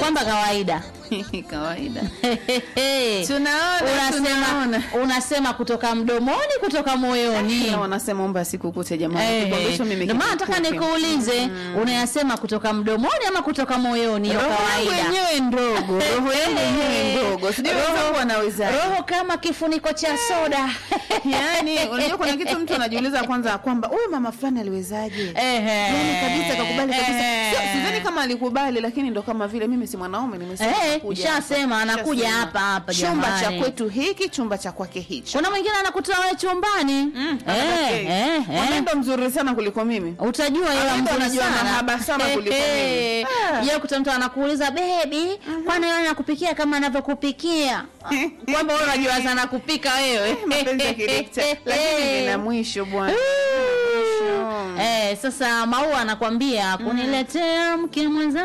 kwamba kawaida kawaida tunaona unasema tunaona unasema kutoka mdomoni kutoka moyoni Kila wanasema omba sikukute jamani Eh, Kikwambisho mimi ndio maana nataka kinikuke. nikuulize unayasema kutoka mdomoni ama kutoka moyoni hiyo roho yangu kawaida yenyewe ndogo roho yangu yenyewe ndogo sijui Roho- wenzangu wanaweza roho kama kifuniko cha soda yani unajua kuna kitu mtu anajiuliza kwanza kwamba huyu mama fulani aliwezaje Ehe. yani kabisa kakubali kabisa Ehe. Sio- sidhani kama alikubali lakini ndo kama vile mimi si mwanaume nimesema Eh, nakuja ishasema, hapa. anakuja Ishasema. hapa, hapa, chumba cha jamani. kwetu hiki chumba cha kwake hicho kuna mwingine anakutoa wewe chumbani Mm, Eh, okay. eh, eh. Mwanendo mzuri sana kuliko mimi utajua yeye Anaenda mzuri anajua sana mahaba sana kuliko Eh, mimi. Ah. je kuta mtu anakuuliza bebi kwani wewe anakupikia kama anavyokupikia kwamba wewe unajua sana kupika wewe mapenzi ya kidikta lakini vina mwisho bwana Eh, sasa maua anakwambia kuniletea mke mwenza